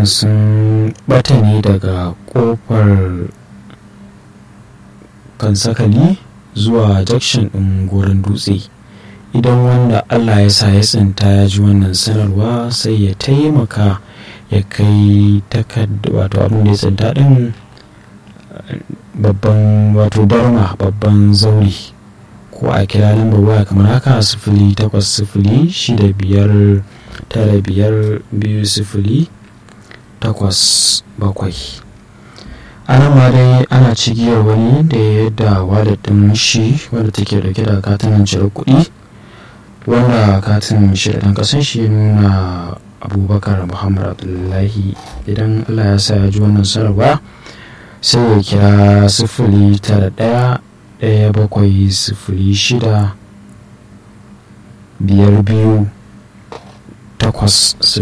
sun bata ne daga kofar kansakali zuwa jakshin ɗin goron dutse idan wanda allah ya sa ya tsinta ya ji wannan sanarwa sai ya taimaka ya kai takarda wato abin da ya tsinta ɗin babban wato darma babban zauri ko a kira lambar waya kamar haka sifili takwas sifili shida biyar tara biyar biyu sifili takwas bakwai ana ma dai ana cigiyar wani da ya yadda wallet ɗin shi wanda take dauke da katinan cire kuɗi wanda katin shi da ɗan ƙasan shi nuna abubakar muhammad abdullahi idan allah ya sa ya ji wannan sanarwa sai ya kira sifili tara ɗaya ɗaya bakwai sifili shida biyar biyu takwas